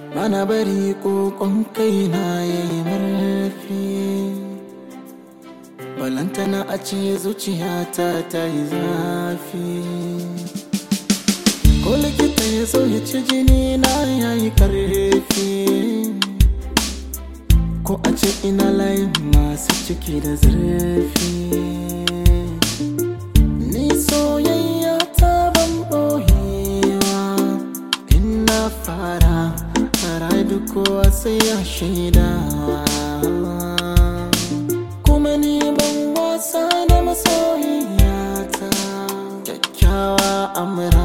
Bana bari kokon kaina ya yi murfi Balantana a ce zuciyata ta yi zafi Ko likita ya so ya ci jini na ya yi karfi Ko a ce ina layin masu ciki da zurfi Ni soyayya ta ban ɓoyewa In na fara fara duk kowa sai ya shaida Kuma ni ban wasa da masoyiyata Kyakkyawa amra